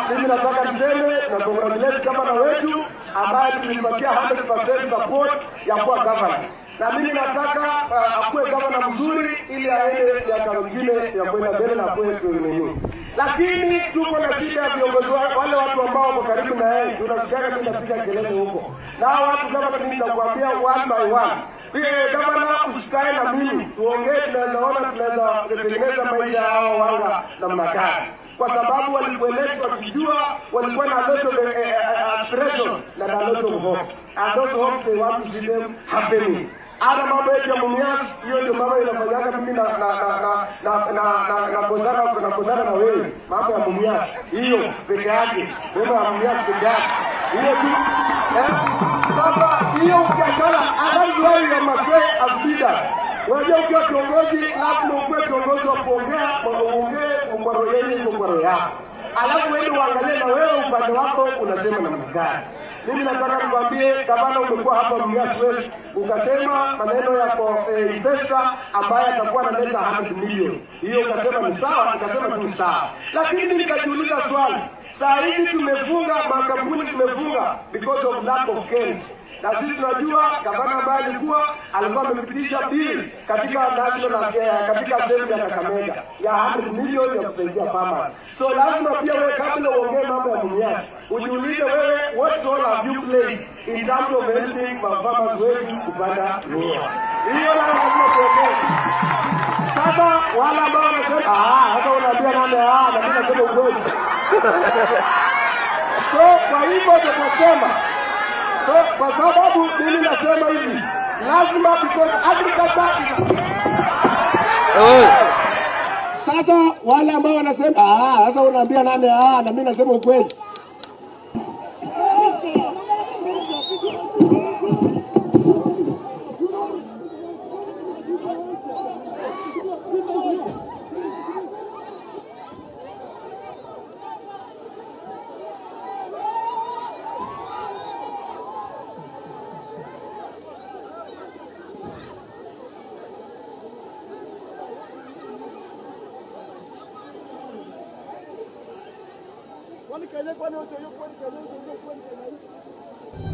mimi nataka niseme na congratulate gavana wetu ambaye tulimpatia 100% support ya kuwa gavana na mimi nataka uh, akuwe gavana mzuri ili aende miaka mingine ya kwenda mbele na akuwe nini. Lakini tuko na shida ya viongozi wa- wale watu ambao wako karibu na yeye, tunasikiaga mimi napiga kelele huko, na hao watu kama mimi nitakwambia one by one Pia gavana, usikae na mimi tuongee, tunawezaona tunaweza kutengeneza maisha ya hao wanga namna gani kwa sababu walikuelezwa wakijua walikuwa na lot of eh, eh, aspiration na na lot of hope and those hopes they want to see them happening hata mambo yetu ya Mumias, hiyo ndio mambo inafanyaga mimi na na na na na na na kozana na kozana na wewe, mambo ya Mumias hiyo peke yake, mambo ya Mumias peke yake, hiyo tu eh. Sasa hiyo ukiachana, hata wao ya masee as leaders Unajua ukiwa kiongozi lazima ukuwe kiongozi wa kuongea, uongee kwa roho yenu, kwa roho yako. Alafu wewe uangalie na wewe upande wako unasema namna gani. Mimi nataka nikwambie gavana, umekuwa hapa Mumias West ukasema maneno yako eh, investor ambaye atakuwa analeta 100 milioni. Hiyo ukasema ni sawa, nikasema tu ni sawa. Lakini mimi nikajiuliza swali. Saa hizi tumefunga makampuni tumefunga because of lack of cash na sisi tunajua gavana ambaye alikuwa alikuwa amepitisha bili katika national eh, katika assembly ya Kakamega ya 100 milioni ya kusaidia farmers. So lazima pia wewe kabla uongee mambo ya Mumias ujiulize wewe what role have you played in terms of helping ma farmers wetu kupanda miwa. Hiyo ndio lazima tuongee. Sasa wale ambao wanasema ah, hata unaambia nani ah, na mimi nasema ukweli. So kwa hivyo tutasema So kwa sababu mimi nasema hivi, lazima because agriculture is sasa wale ambao wanasema ah, sasa unaambia nani ah, na mimi nasema ukweli. Kwani Kenya kwani wote hiyo kwani Kenya wote hiyo kwani Kenya